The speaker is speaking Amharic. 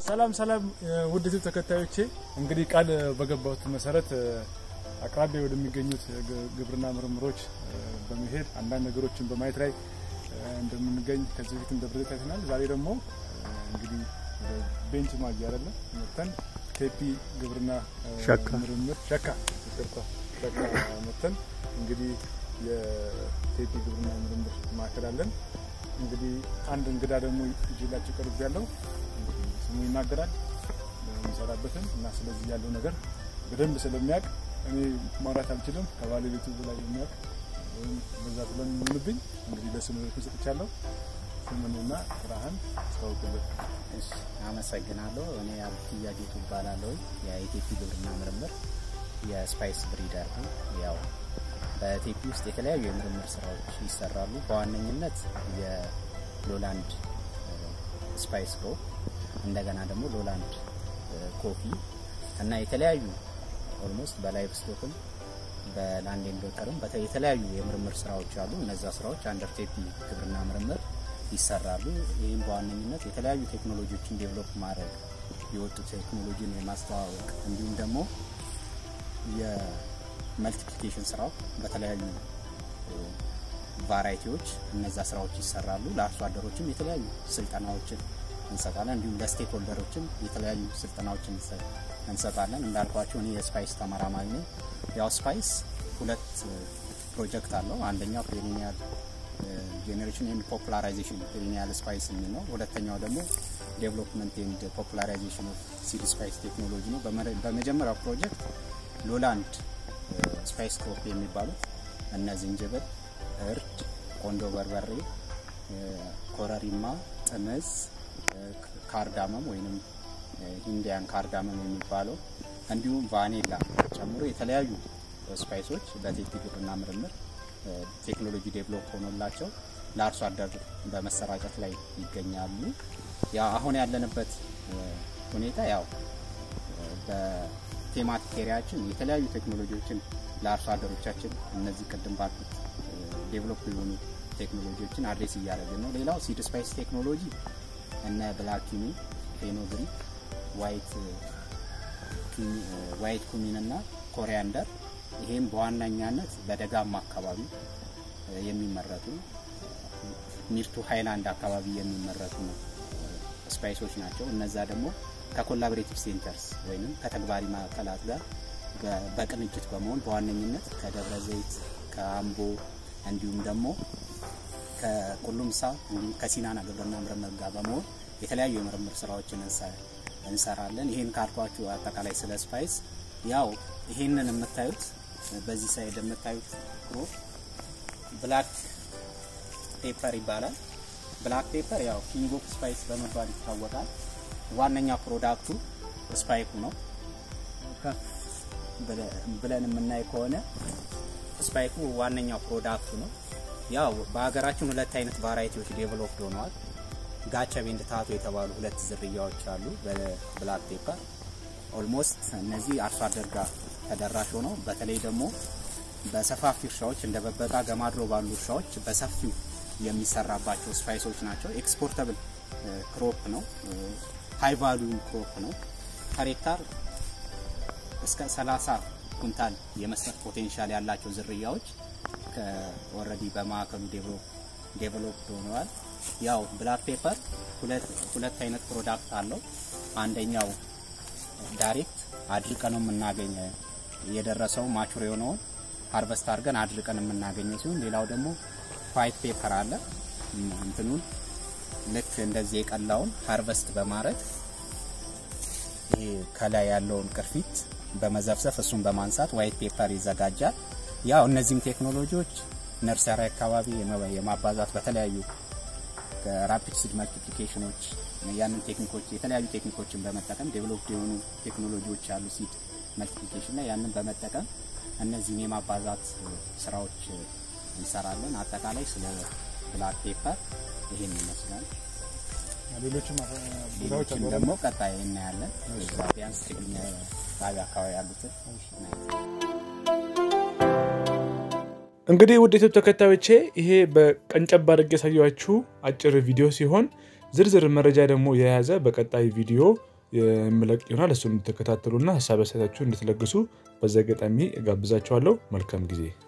ሰላም ሰላም ውድ ዩቲዩብ ተከታዮቼ እንግዲህ ቃል በገባሁት መሰረት አቅራቢያ ወደሚገኙት ግብርና ምርምሮች በመሄድ አንዳንድ ነገሮችን በማየት ላይ እንደምንገኝ ከዚህ በፊት እንደብረት አይተናል። ዛሬ ደግሞ እንግዲህ ቤንች ማጊ አይደለም መተን ቴፒ ግብርና ሸካ ምርምር ሸካ ይቅርታ ሸካ መተን እንግዲህ የቴፒ ግብርና ምርምር ማዕከል አለን። እንግዲህ አንድ እንግዳ ደግሞ ይዤላችሁ ቀርብ ያለው ስሙ ይናገራል የሚሰራበትን እና ስለዚህ ያለው ነገር በደንብ ስለሚያውቅ እኔ ማውራት አልችልም። ከባለቤቱ በላይ የሚያውቅ ወይም በዛ ስለሚሆንብኝ እንግዲህ ለስሙ ሰጥቻለሁ። ስምንና ስራህን አስታውቅልን። እሺ አመሰግናለሁ። እኔ አብትያ ጌቱ እባላለሁ። የኢቴፒ ግብርና ምርምር የስፓይስ ብሪደር ነው። ያው በቴፒ ውስጥ የተለያዩ የምርምር ስራዎች ይሰራሉ። በዋነኝነት የሎላንድ ስፓይስ ክሮፕ እንደገና ደግሞ ሎላንድ ኮፊ እና የተለያዩ ኦልሞስት በላይቭ ስቶክም በላንድ ኤንድ ወተርም የተለያዩ የምርምር ስራዎች አሉ። እነዛ ስራዎች አንደር ቴፒ ግብርና ምርምር ይሰራሉ። ይህም በዋነኝነት የተለያዩ ቴክኖሎጂዎችን ዴቨሎፕ ማድረግ የወጡ ቴክኖሎጂን የማስተዋወቅ እንዲሁም ደግሞ የመልቲፕሊኬሽን ስራው በተለያዩ ቫራይቲዎች እነዛ ስራዎች ይሰራሉ። ለአርሶ አደሮችም የተለያዩ ስልጠናዎችን እንሰጣለን። እንዲሁም ለስቴክ ሆልደሮችም የተለያዩ ስልጠናዎችን እንሰጣለን። እንዳልኳቸው እኔ የስፓይስ ተመራማሪ ነኝ። ያው ስፓይስ ሁለት ፕሮጀክት አለው። አንደኛው ፔሪኒያል ጄኔሬሽን ኤንድ ፖፑላራይዜሽን ፔሪኒያል ስፓይስ የሚል ነው። ሁለተኛው ደግሞ ዴቨሎፕመንት ኤንድ ፖፑላራይዜሽን ኦፍ ሲድ ስፓይስ ቴክኖሎጂ ነው። በመጀመሪያው ፕሮጀክት ሎላንድ ስፓይስ ክሮፕ የሚባሉት እነ ዝንጅብል፣ እርድ፣ ቆንጆ በርበሬ፣ ኮረሪማ፣ ጥምዝ፣ ካርዳመም ወይንም ኢንዲያን ካርዳመም የሚባለው እንዲሁም ቫኔላ ጨምሮ የተለያዩ ስፓይሶች በቴፒ ግብርና ምርምር ቴክኖሎጂ ዴቨሎፕ ሆኖላቸው ለአርሶ አደር በመሰራጨት ላይ ይገኛሉ። ያ አሁን ያለንበት ሁኔታ ያው በቴማቲክ ኤሪያችን የተለያዩ ቴክኖሎጂዎችን ለአርሶ አደሮቻችን እነዚህ ቅድም ባልኩት ዴቨሎፕ የሆኑ ቴክኖሎጂዎችን አድሬስ እያደረግን ነው። ሌላው ሲድ ስፓይስ ቴክኖሎጂ እነ ብላኪኒ፣ ፌኖግሪክ፣ ዋይት ኩሚን እና ኮሪያንደር ይሄም በዋነኛነት በደጋማ አካባቢ የሚመረቱ ሚርቱ ሃይላንድ አካባቢ የሚመረቱ ስፓይሶች ናቸው። እነዛ ደግሞ ከኮላቦሬቲቭ ሴንተርስ ወይም ከተግባሪ ማዕከላት ጋር በቅንጅት በመሆን በዋነኝነት ከደብረ ዘይት፣ ከአምቦ እንዲሁም ደግሞ ከቁሉምሳ እንዲሁም ከሲናና ግብርና ምርምር ጋር በመሆን የተለያዩ የምርምር ስራዎችን እንሰራለን። ይህን ካልኳችሁ አጠቃላይ ስለ ስፓይስ ያው ይህንን የምታዩት በዚህ ሳይድ የምታዩት ክሮፕ ብላክ ፔፐር ይባላል። ብላክ ፔፐር ያው ኪንግ ኦፍ ስፓይስ በመባል ይታወቃል። ዋነኛ ፕሮዳክቱ ስፓይኩ ነው። ብለን የምናይ ከሆነ ስፓይኩ ዋነኛው ፕሮዳክቱ ነው። ያው በሀገራችን ሁለት አይነት ቫራይቲዎች ዴቨሎፕድ ሆነዋል። ጋቸ ቤንድ ታቶ የተባሉ ሁለት ዝርያዎች አሉ በብላክ ፔፐር ኦልሞስት እነዚህ አርሶ አደር ጋር ተደራሽ ሆነው በተለይ ደግሞ በሰፋፊ እርሻዎች እንደ በበቃ ገማድሮ ባሉ እርሻዎች በሰፊው የሚሰራባቸው ስፓይሶች ናቸው። ኤክስፖርተብል ክሮፕ ነው። ሃይ ቫሉዩ ክሮፕ ነው። ፐር ሄክታር እስከ 30 ኩንታል የመስጠት ፖቴንሻል ያላቸው ዝርያዎች ኦልሬዲ በማዕከሉ ዴቨሎፕ ሆነዋል። ያው ብላክ ፔፐር ሁለት አይነት ፕሮዳክት አለው። አንደኛው ዳይሬክት አድርቀን ነው የምናገኘ የደረሰው ማቹር የሆነውን ሃርቨስት አድርገን አድርቀን የምናገኘው ሲሆን ሌላው ደግሞ ዋይት ፔፐር አለ። እንትኑን ልክ እንደዚህ የቀላውን ሃርቨስት በማድረግ ይሄ ከላይ ያለውን ቅርፊት በመዘፍዘፍ እሱን በማንሳት ዋይት ፔፐር ይዘጋጃል። ያው እነዚህም ቴክኖሎጂዎች ነርሰሪ አካባቢ የማባዛት በተለያዩ ራፒድ ሲድ መልቲፕሊኬሽኖች ያንን ቴክኒኮች የተለያዩ ቴክኒኮችን በመጠቀም ዴቨሎፕድ የሆኑ ቴክኖሎጂዎች ያሉ ሲድ መልቲፕሊኬሽን ላይ ያንን በመጠቀም እነዚህን የማባዛት ስራዎች እንሰራለን። አጠቃላይ ስለ ብላክ ፔፐር ይሄን ይመስላል። ሌሎችም ቦታዎች ሌሎችም አሉ ደግሞ ቀጣይ እናያለን። እዛ ቢያንስ ችግኝ ጣቢያ አካባቢ ያሉትን እንግዲህ ውድ ዩቱብ ተከታዮቼ ይሄ በቀንጨብ አድርጌ ያሳያችሁ አጭር ቪዲዮ ሲሆን ዝርዝር መረጃ ደግሞ የያዘ በቀጣይ ቪዲዮ የምለቅ ይሆናል። እሱን እንድትከታተሉና ሀሳብ አስተያየታችሁን እንድትለግሱ በዚህ አጋጣሚ እጋብዛችኋለሁ። መልካም ጊዜ